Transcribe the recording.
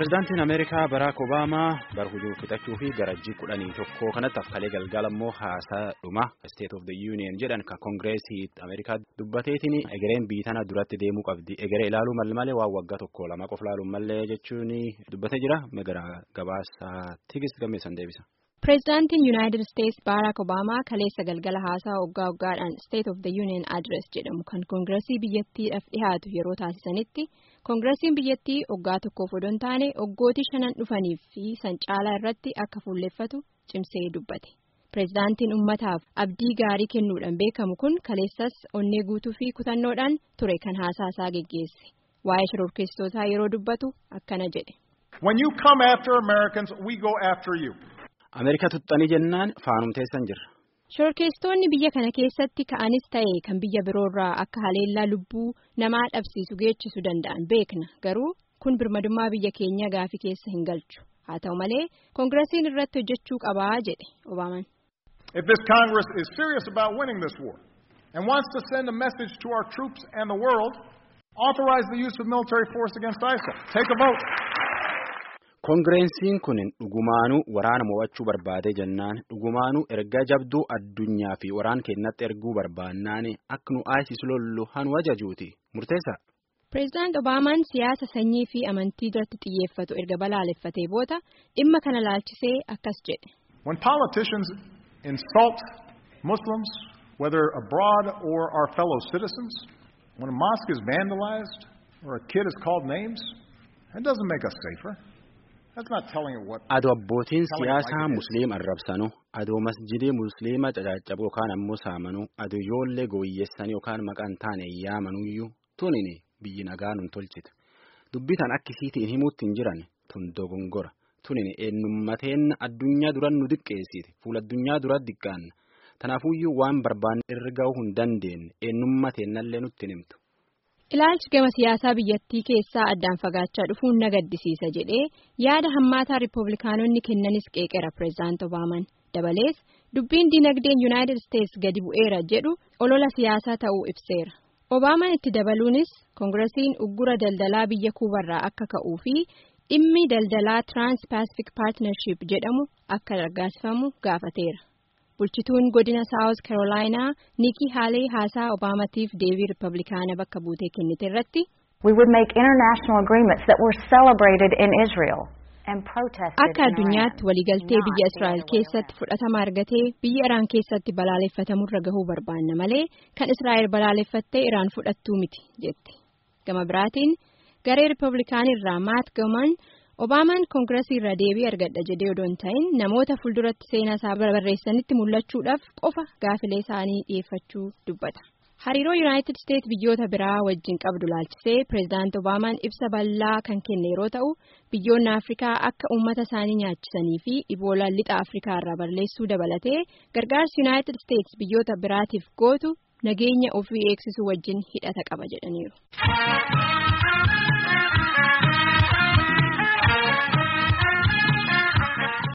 Pireezidaantiin Ameerikaa Baraak Obaamaa bara hujuu fixachuu fi garajjii kudhanii tokko kanatti afkalee galgala immoo haasaa dhuma State of the Union jedhan kan Koongireesii Ameerikaa dubbateetiin egereen biyyi tana duratti deemuu qabdi. Egeree ilaaluu malee waan waggaa tokko lama qofa ilaaluun malee jechuun dubbatee jira. Gara gabaasaa Tigist Gammeessan deebisa. Pireezidaantiin Yuunaayitid Isteetsi Baaraak Obaamaa kaleessa galgala haasaa waggaa waggaadhaan State of the Union Address jedhamu kan Koongireesii biyyattiidhaaf dhihaatu yeroo taasisanitti Koongireesiin biyyattii waggaa tokkoof odoo hin taane waggootii shanan dhufaniif fi san caalaa irratti akka fuulleffatu cimsee dubbate. Pireezidaantiin uummataaf abdii gaarii kennuudhaan beekamu kun kaleessas onnee guutuu fi kutannoodhaan ture kan haasaasaa geggeesse. Waa'ee shororkeessitootaa yeroo dubbatu akkana jedhe. When you come after Americans, we go after you. Ameerikaa tuxxanii jennaan faanumteessan jirra. Shororkeessitoonni biyya kana keessatti ka'anis ta'e kan biyya biroorraa akka haleellaa lubbuu namaa dhabsiisu geechisuu danda'an beekna garuu kun birmadummaa biyya keenya gaafii keessa hin galchu haa ta'u malee koongiresiin irratti hojjechuu qabaa jedhe Obaamaan. If this Congress is serious about winning this war and wants to send a message to our troops and the world, authorize the use of military force against ISIL. Take a vote. Koongireensiin kun dhugumaanuu waraana mo'achuu barbaade jennaan dhugumaanuu erga jabduu addunyaa fi waraan keenyatti erguu barbaannaan akka nu ISIS lollu hanu ajajuuti murteessa. Pireezidaant Obaamaan siyaasa sanyii fi amantii irratti xiyyeeffatu erga balaaleffatee booda dhimma kana laalchisee akkas jedhe. When politicians insult Muslims, whether abroad or our fellow citizens, when a mosque is vandalized or a kid is called names, that doesn't make us safer. Adoo abbootiin siyaasaa musliima arrabsanu adoo masjidii musliima caccabu yookaan ammoo saamanu adoo ijoollee gooyyessanii yookaan maqaan taane yaamanuyyuu tunini biyyi nagaa nun tolchite dubbitan akkisiitiin himuutti hin jiran tun dogongora tunini eenyummateen addunyaa duran nu diqqeessite fuula addunyaa dura diqqaanna tanaafuyyuu waan barbaanne irra ga'uu hin dandeenye eenyummateennallee nutti himtu. Ilaalchi gama siyaasaa biyyattii keessaa addaan fagaachaa dhufuun na gaddisiisa jedhee yaada hammaataa riippablikaanonni kennanis qeeqera pireezidaant Obaamaan dabalees dubbiin dinagdeen yuunaayitid isteetsi gadi bu'eera jedhu olola siyaasaa ta'uu ibseera. Obaamaan itti dabaluunis koongiresiin uggura daldalaa biyya kuubarraa akka ka'uu fi dhimmi daldalaa tiraanspaasifik paartinarshiip jedhamu akka raggaasifamu gaafateera. bulchituun godina saawus karoolaayinaa nikii haalee haasaa obaamatiif deebii riippablikaana bakka buutee kennite irratti. We would make international agreements that were celebrated in Israel and protested Akka addunyaatti waliigaltee biyya Israa'el keessatti fudhatama argatee biyya Iraan keessatti balaaleffatamurra gahuu barbaanna malee kan Israa'el balaaleffattee Iraan fudhattuu miti jette. Gama biraatiin garee riippablikaanirraa maat gaman. Obaamaan koongiresii irraa deebii argadha jedhee odoo hin ta'in namoota fuulduratti seenaa isaa barreessanitti mul'achuudhaaf qofa gaafilee isaanii dhiyeeffachuu dubbata. Hariiroo Yuunaayitid Isteetsi biyyoota biraa wajjin qabdu laalchisee pireezidaant Obaamaan ibsa bal'aa kan kenne yeroo ta'u biyyoonni Afrikaa akka uummata isaanii nyaachisanii fi iboolaan lixa Afrikaa irraa balleessuu dabalatee gargaarsi Yuunaayitid Isteetsi biyyoota biraatiif gootu nageenya ofii eegsisuu wajjin hidhata qaba jedhaniiru.